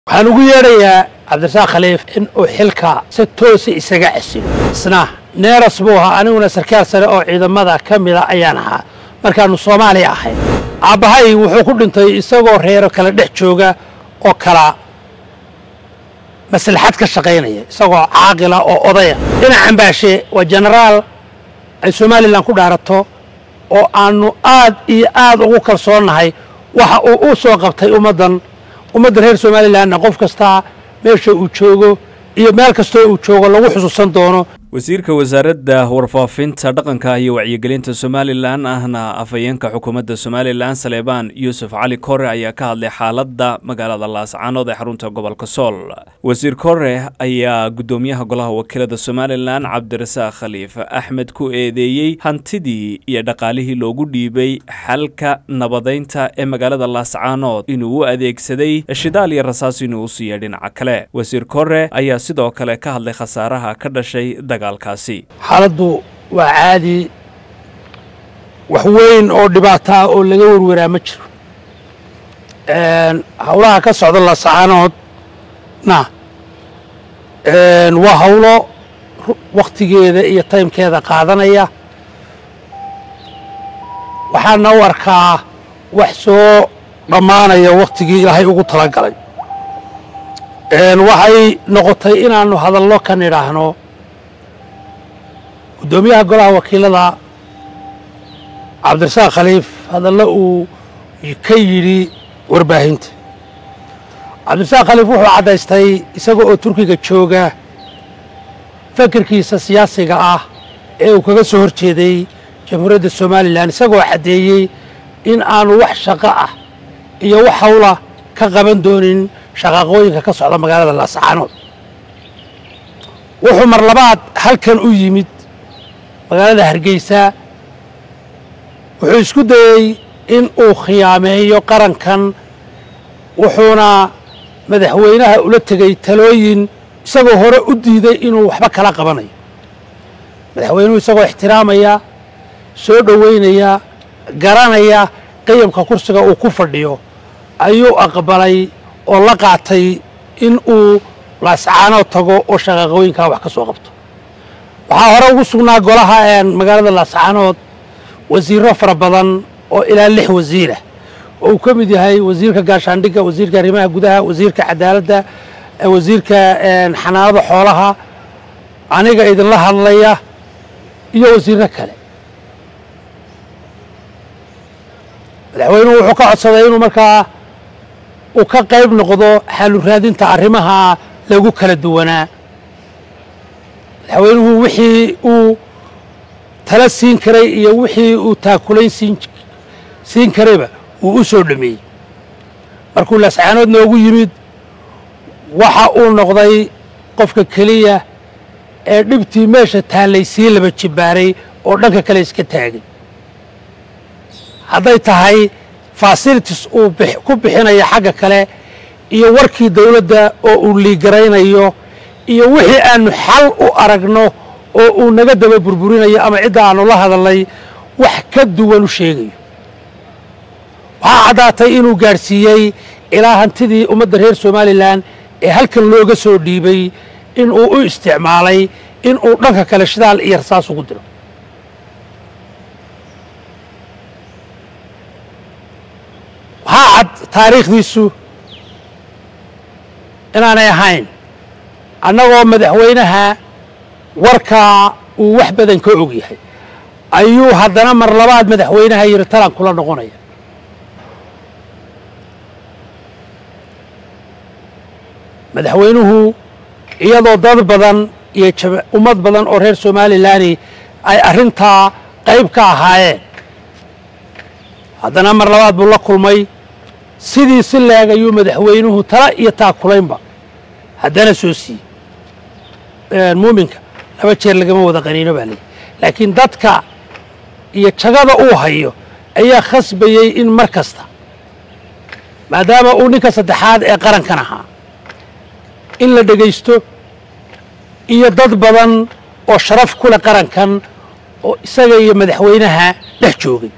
waxaan ugu yeedhayaa cabdirasaaq khaliif in uu xilka si toosa isaga casilo isna neeras buu ahaa aniguna sarkaal sare oo ciidamada ka mida ayaan ahaa markaannu soomaaliya ahayn aabbahay wuxuu ku dhintay isagoo reero kala dhex jooga oo kala maslaxad ka shaqaynaya isagoo caaqila oo odaya dhinac cambaashe waa jenaraal ay somalilan ku dhaarato oo aannu aad iyo aad ugu kalsoonnahay waxa uu u soo qabtay ummaddan ummadda reer somalilanna qof kastaa meesha uu joogo iyo meel kastoo uu joogo lagu xusuusan doono wasiirka wasaaradda warfaafinta dhaqanka iyo wacyigelinta somalilan ahna afhayeenka xukuumadda somalilan saleebaan yuusuf cali kore ayaa ka hadlay xaaladda magaalada laascaanood ee xarunta gobolka sool wasiir kore ayaa guddoomiyaha golaha wakiilada somalilan cabdirasaaq khaliif axmed ku eedeeyey hantidii iyo dhaqaalihii loogu dhiibay xalka nabadeynta ee magaalada laascaanood inuu u adeegsaday shidaal iyo rasaas inuu u siiya dhinaca kale wasiir kore ayaa sidoo kale ka hadlay khasaaraha ka dhashay xaaladdu waa caadi wax weyn oo dhibaataa oo laga werweraa ma jiro howlaha ka socda lasacaanoodna waa howlo wakhtigeeda iyo taymkeeda qaadanaya waxaana u arkaa wax soo dhammaanaya wakhtigii ilaahay ugu talagalay waxay noqotay inaannu hadallo ka nidhaahno guddoomiyaha golaha wakiilada cabdirasaaq khaliif hadallo uu ka yidhi warbaahinta cabdirasaaq khaliif wuxuu caddaystay isaga oo turkiga jooga fakirkiisa siyaasiga ah ee uu kaga soo hor jeeday jamhuuriyadda somalilan isagoo caddeeyey in aanu wax shaqo ah iyo wax hawla ka qaban doonin shaqaaqooyinka ka socda magaalada laascaanood wuxuu mar labaad halkan u yimid magaalada hargeysa wuxuu isku dayey in uu khiyaameeyo qarankan wuxuuna madaxweynaha ula tegey talooyin isagoo hore u diiday inuu waxba kala qabanayo madaxweynuhu isagoo ixtiraamaya soo dhoweynaya garanaya qiyamka kursiga uu ku fadhiyo ayuu aqbalay oo la qaatay in uu laascaanood tago oo shaqaaqooyinkaa wax ka soo qabto waxaa hore ugu sugnaa golaha magaalada laascaanood wasiiro fara badan oo ilaa lix wasiirah oo uu ka mid yahay wasiirka gaashaandhigga wasiirka arrimaha gudaha wasiirka cadaaladda wasiirka xanaanada xoolaha aniga idinla hadlaya iyo wasiirro kale madaxweynuhu wuxuu ka codsaday inuu markaa uu ka qayb noqdo xalu raadinta arrimaha lagu kala duwanaa madaxweynuhu wixii uu tala siin karay iyo wixii uu taakulayn siin karayba wuu u soo dhameeyey markuu laascaanood noogu yimid waxa uu noqday qofka keliya ee dhibtii meesha taallay sii laba jibbaaray oo dhanka kale iska taagay hadday tahay fasilitis uu ku bixinayo xagga kale iyo warkii dawladda oo uu liigaraynayo iyo wixii aannu xal u aragno oo uu naga daba burburinayo ama cidda aannu la hadalnay wax ka duwan u sheegayo waxaa caddaatay inuu gaadhsiiyey ilaa hantidii ummadda reer somalilan ee halkan looga soo dhiibay inuu u isticmaalay inuu dhanka kale shidaal iyo rasaas ugu diro waxaa cad taariikhdiisu inaanay ahayn annagoo madaxweynaha warkaa uu wax badan ka og yahay ayuu haddana mar labaad madaxweynaha yidhi talan kula noqonaya madaxweynuhu iyadoo dad badan iyo ummad badan oo reer somalilani ay arrintaa qayb ka ahaayeen haddana mar labaad buu la kulmay sidii si leeg ayuu madaxweynuhu tala iyo taakulaynba haddana soo siiyey muuminka laba jeer lagama wada qaniino baa leeyi laakiin dadka iyo jagada uu hayo ayaa khasbayey in mar kasta maadaama uu ninka saddexaad ee qarankan ahaa in la dhegaysto iyo dad badan oo sharaf ku leh qarankan oo isaga iyo madaxweynaha dhex joogay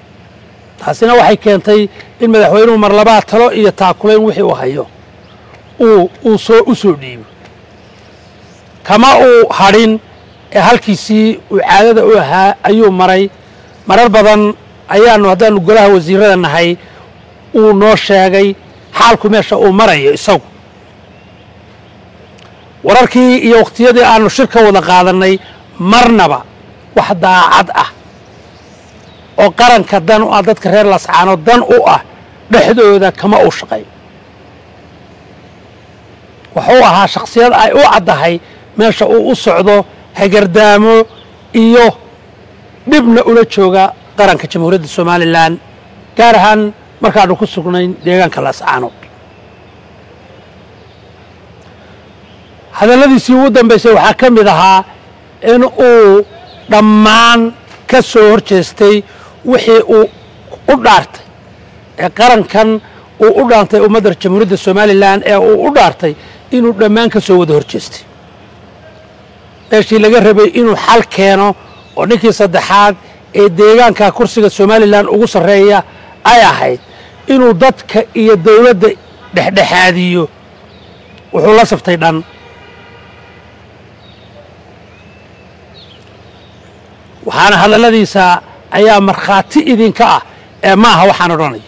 taasina waxay keentay in madaxweynuhu mar labaad talo iyo taakulayn wixii uu hayo uu uu soo u soo dhiibo kama uu hadhin ee halkiisii uu caadada u ahaa ayuu maray marar badan ayaanu haddaanu golaha wasiirada nahay uu noo sheegay xaalku meesha uu marayo isagu wararkii iyo wakhtiyadii aanu shirka wada qaadannay marnaba wax daacad ah oo qaranka dan u ah dadka reer lascaano dan u ah dhexdooda kama uu shaqayn wuxuu ahaa shakhsiyad ay u caddahay meesha uu u socdo hagardaamo iyo dhibna ula jooga qaranka jamhuuriyadda somalilan gaar ahaan markaanu ku sugnayn deegaanka lascaano hadalladiisii ugu dambaysay waxaa ka mid ahaa in uu dhammaan ka soo hor jeestay wixii uu u dhaartay ee qarankan uu u dhaantay ummadda jamhuuriyadda somalilan ee uu u dhaartay inuu dhammaan ka soo wada hor jeestay meeshii laga rabay inuu xal keeno oo ninkii saddexaad ee deegaanka kursiga somalilan ugu sarreeya ay ahayd inuu dadka iyo dawladda dhexdhexaadiyo wuxuu la saftay dhan waxaana hadalladiisa ayaa markhaati idinka ah ee ma aha waxaan odhanaya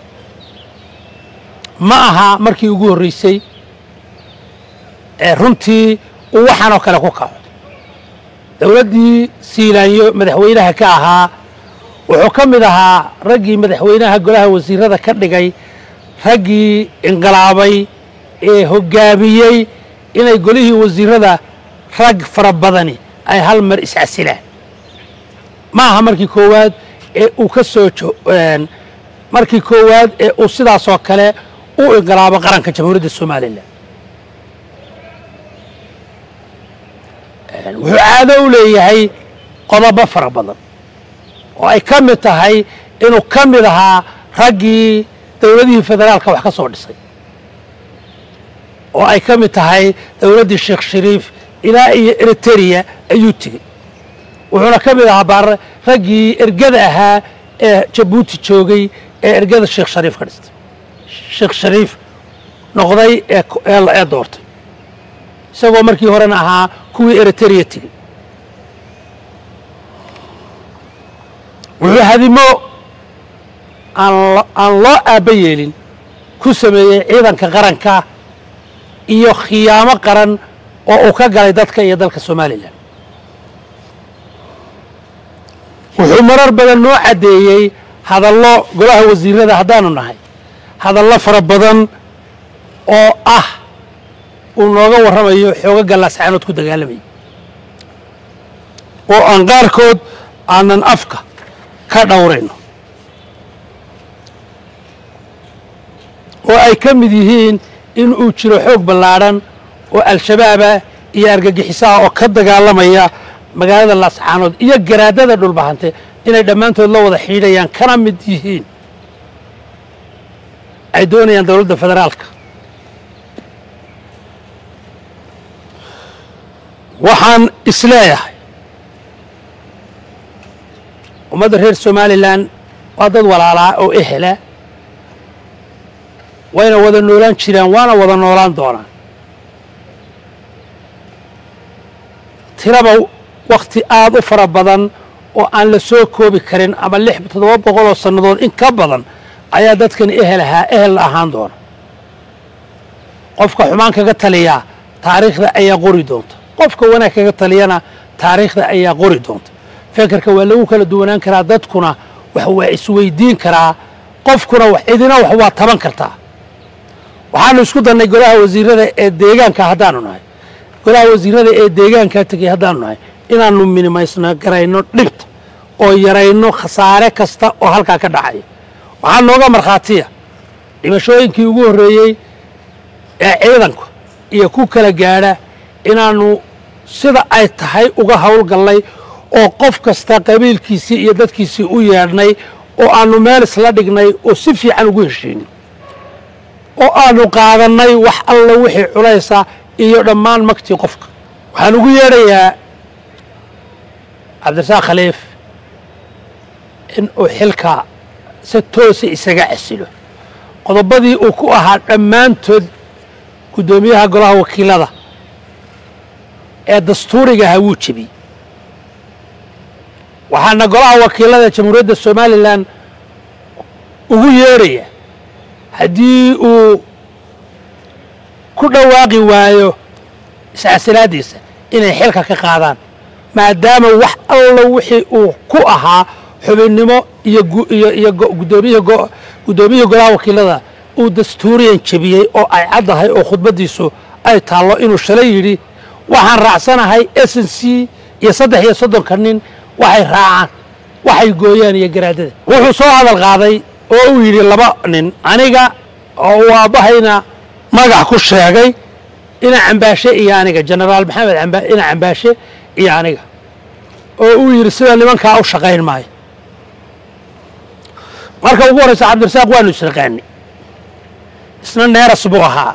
ma aha markii ugu horraysay ee runtii uu waxaanoo kale ku kaco dawladdii siilaanyo madaxweynaha ka ahaa wuxuu ka mid ahaa raggii madaxweynaha golaha wasiirada ka dhigay raggii inqilaabay ee hoggaamiyey inay golihii wasiirada rag fara badani ay hal mar iscasilaan ma aha markii koowaad ee uu ka soo markii koowaad ee uu sidaasoo kale u inqilaabo qaranka jamhuuriyadda somalilan wuxuu caado u leeyahay qodobo fara badan oo ay ka mid tahay inuu ka mid ahaa raggii dawladihii federaalka wax ka soo dhisay oo ay ka mid tahay dawladdii sheekh shariif ilaa iyo eritereya ayuu tegey wuxuuna ka mid ahaa raggii ergada ahaa ee jabuuti joogay ee ergada sheekh shariif ka dhistay sheekh shariif noqday ee doortay isagoo markii horena ahaa kuwii eritereya tegey wuxuu hadimo aan loo aabba yeelin ku sameeyey ciidanka qaranka iyo khiyaamo qaran oo uu ka galay dadka iyo dalka somalilan wuxuu marar badan noo caddeeyey hadallo golaha wasiirada haddaanu nahay hadallo fara badan oo ah uu nooga warramayo xooga gallaascaanood ku dagaalamaya oo aan qaarkood aanan afka ka dhowrayno oo ay ka mid yihiin in uu jiro xoog ballaadhan oo al-shabaabah iyo argagixisaha oo ka dagaalamaya magaalada laascaanood iyo garaadada dhulbahante inay dhammaantood la wada xiidhayaan kana mid yihiin ay doonayaan dowladda federaalka waxaan isleeyahay ummadda reer somalilan waa dad walaalaa oo ehela wayna wada noolaan jiraan waana wada noolaan doonaan tiraba wakhti aada u fara badan oo aan la soo koobi karin ama lix toddoba boqol oo sannadood in ka badan ayaa dadkan ehel ahaa ehel la ahaan doona qofka xumaan kaga taliyaa taariikhda ayaa qori doonta qofka wanaag kaga taliyana taariikhda ayaa qori doonta fekerka waa lagu kala duwanaan karaa dadkuna wax waa isweydiin karaa qofkuna wax cidina wax waa taban kartaa waxaanu isku dannay golaha wasiirada ee deegaanka haddaanu nahay golaha wasiirada ee deegaankaa tegay haddaanu nahay inaanu minimaysno garayno dhibta oo yarayno khasaare kasta oo halkaa ka dhacaya waxaa nooga markhaatiya dhimashooyinkii ugu horreeyey ee ciidanku iyo ku kala gaadha inaannu sida ay tahay uga howlgallay oo qof kasta qabiilkiisii iyo dadkiisii u yeedhnay oo aannu meel isla dhignay oo si fiican ugu heshiinay oo aannu qaadannay wax alla wixii culaysa iyo dhammaan magtii qofka waxaan ugu yeedhayaa cabdirasaaq khaliif in uu xilka si toosa isaga casilo qodobadii uu ku ahaa dhammaantood guddoomiyaha golaha wakiilada ee dastuurigaha wuu jebiyey waxaana golaha wakiilada jamhuuriyadda somalilan ugu yeedhaya haddii uu ku dhawaaqi waayo iscasilaaddiisa inay xilka ka qaadaan maadaama wax alla wixii uu ku ahaa xubinnimo iyo iyo guddoomiyaha guddoomiyihii golaha wakiilada uu dastuuriyan jebiyey oo ay caddahay oo khudbaddiisu ay taallo inuu shalay yidhi waxaan raacsanahay s n c iyo saddex iyo soddonka nin waxay raacaan waxay gooyaan iyo garaadada wuxuu soo hadal qaaday oo uu yidhi laba nin aniga oo uu aabbahayna magax ku sheegay ina cambaashe iyo aniga jenaraal maxamed ina cambaashe iyo aniga oo uu yidhi sida nimankaa u shaqayn maayo marka ugu horraysa cabdirasaaq waanu isnaqaani isna neeras buu ahaa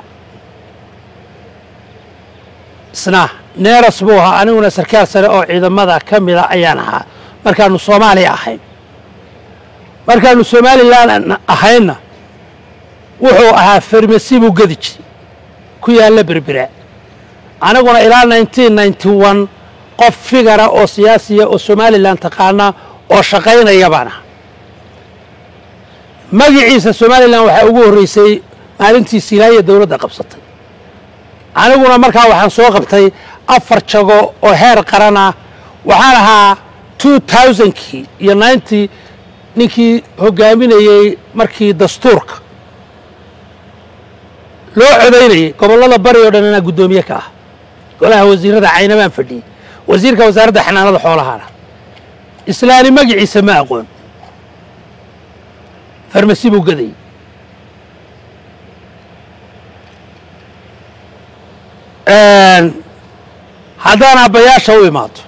isna neeras buu ahaa aniguna sarkaal sare oo ciidamada ka mida ayaan ahaa markaanu soomaaliya ahayn markaanu somalilan ahaynna wuxuu ahaa farmasi buu gedi jiray ku yaalla berbera aniguna ilaa nineteen ninety one qof figara oo siyaasiya oo somalilan taqaana oo shaqaynaya baan aha magiciisa somalilan waxaa ugu horreysay maalintii silaaya dowladda qabsatay aniguna markaa waxaan soo qabtay afar jago oo heer qarana waxaan ahaa two thousandkii iyo ninety ninkii hogaaminayey markii dastuurka loo codaynayey gobollada bari oo dhan inaa guddoomiye ka ah golaha wasiirada caynabaan fadhiyey wasiirka wasaaradda xanaanada xoolahaana islaani magiciisa ma aqoon farmasi buu gadayey haddaan aabbayaasha u imaado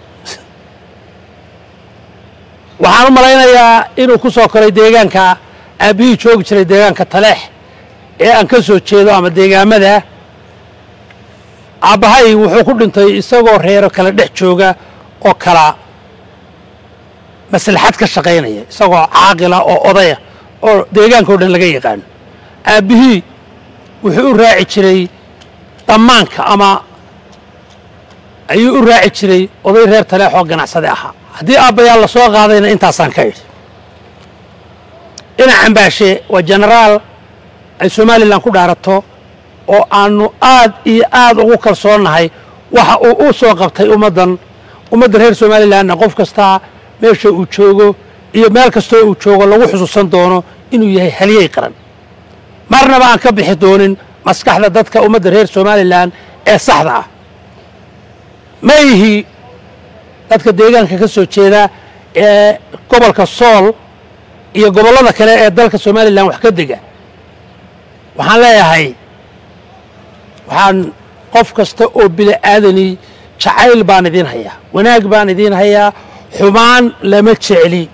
waxaan u malaynayaa inuu ku soo koray deegaanka aabbihii joogi jiray deegaanka taleex ee aan ka soo jeedo ama deegaamada aabbahay wuxuu ku dhintay isagoo reero kala dhex jooga oo kala maslaxad ka shaqaynaya isagoo caaqila oo odaya oo deegaanka o dhan laga yaqaano aabbihii wuxuu u raaci jiray dhammaanka ama ayuu u raaci jiray oday reer taleex oo ganacsade ahaa haddii aabbayaal la soo qaadayna intaasaan ka idhi ina cambaashe waa jenaraal ay somalilan ku dhaarato oo aanu aad iyo aad ugu kalsoonnahay waxa uu u soo qabtay ummaddan ummadda reer somalilanna qof kastaa meesha uu joogo iyo meel kastoo uu joogo lagu xusuusan doono inuu yahay halyey qaran marnaba aan ka bixi doonin maskaxda dadka ummadda reer somalilan ee saxda ah ma ihi dadka deegaanka ka soo jeeda ee gobolka sool iyo gobollada kale ee dalka somalilan wax ka dega waxaan leeyahay waxaan qof kasta oo bili aadani jacayl baan idiin hayaa wanaag baan idiin hayaa xumaan lama jecli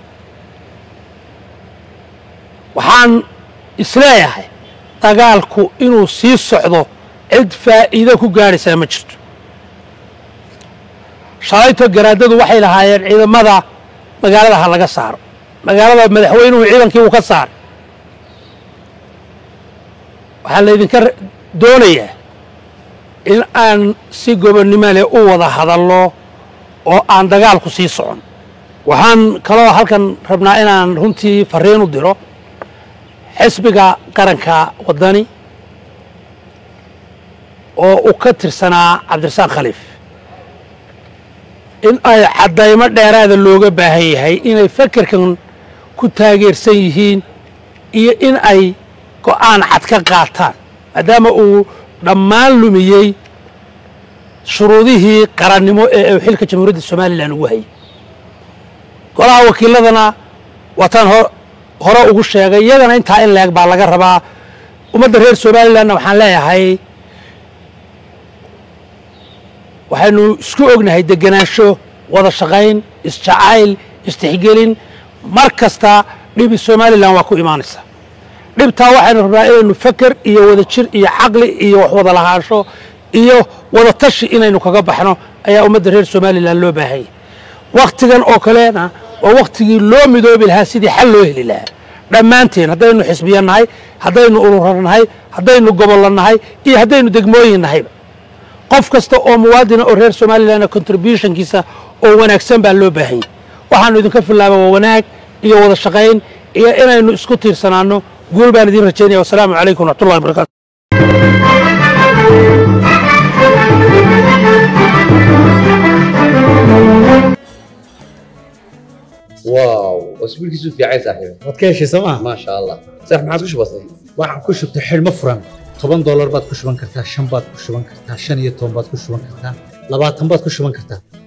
waxaan isleeyahay dagaalku inuu sii socdo cid faa'iido ku gaadhaysaa ma jirto shalayto garaadadu waxay lahaayeen ciidamada magaalada ha laga saaro magaalada madaxweynuhu ciidankii uu ka saaray waxaa laydinka doonayaa in aan si gobonnimo leh u wada hadalno oo aan dagaalku sii socon waxaan kaloo halkan rabnaa inaan runtii fariin u diro xisbiga qaranka waddani oo uu ka tirsanaa cabdirasaaq khaliif in ay caddaymo dheeraada looga baahan yahay inay fakerkan ku taageersan yihiin iyo in ay go'aan cad ka qaataan maadaama uu dhammaan lumiyey shuruudihii qarannimo ee uu xilka jamhuuriyadda somalilan ugu hayay golaha wakiiladana waataan hore ugu sheegay iyagana intaa in leeg baa laga rabaa ummadda reer somalilanna waxaan leeyahay waxaynu isku ognahay degenaansho wada shaqayn isjacayl istixgelin mar kasta dhibi somalilan waa ku imaanaysa dhibtaa waxaynu rabnaa inaynu faker iyo wada jir iyo caqli iyo wax wada lahaansho iyo wada tashi inaynu kaga baxno ayaa ummadda reer somalilan loo baahanyay wakhtigan oo kalena waa wakhtigii loo midoobi lahaa sidii xal loo heli lahaa dhammaanteen haddaynu xisbiya nahay haddaynu urura nahay haddaynu gobollo nahay iyo haddaynu degmooyin nahayba qof kasta oo muwaadina oo reer somalilan contributionkiisa oo wanaagsan baa loo baahan yahy waxaanu idinka filaaba waa wanaag iyo wada shaqayn iyo inaynu isku tiirsanaanno guul baan idiin rajaynaya wasalaamu calaykum waraxmatullahi wabarakatu واو اسبوع كيسو في عايز صاحبي waad ka heshay sooma ما شاء الله صح ما عادش بسيط waxaan ku shubtay xidhmo furan toban doolar baad ku shuban kartaa shan baad ku shuban kartaa shan iyo toban baad ku shuban kartaa labaatan baad ku shuban kartaa